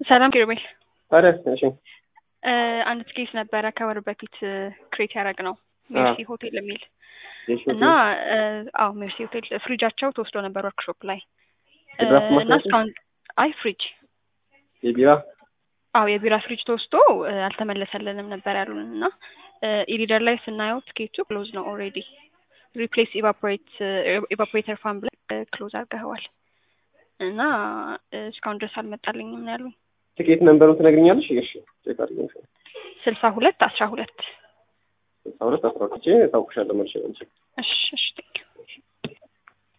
ሰላም ኪሩቤል። ታዲያ እሺ አንድ ትኬት ነበረ ከወር በፊት ክሬት ያደረግ ነው ሜርሲ ሆቴል የሚል የሺ እና አዎ ሜርሲ ሆቴል ፍሪጃቸው ተወስዶ ነበር ወርክሾፕ ላይ የድራፍት እና ማሽናቸው? እስካሁን አይ ፍሪጅ የቢራ አዎ የቢራ ፍሪጅ ተወስዶ አልተመለሰልንም ነበር ያሉን እና ኢሪደር ላይ ስናየው ትኬቱ ክሎዝ ነው ኦልሬዲ ሪፕሌስ ኢቫፖሬት ኢቫፖሬተር ፋን ብለህ ክሎዝ አድርገኸዋል እና እስካሁን ድረስ አልመጣልኝም ነው ያሉኝ ትኬት ነንበሩን ትነግሪኛለሽ? እሺ ቼክ አድርገን ስልሳ ሁለት አስራ ሁለት ስልሳ ሁለት አስራ ሁለት ታውቅሻለሁ መልሼ መልሼ እሺ እሺ ቴንክ ዩ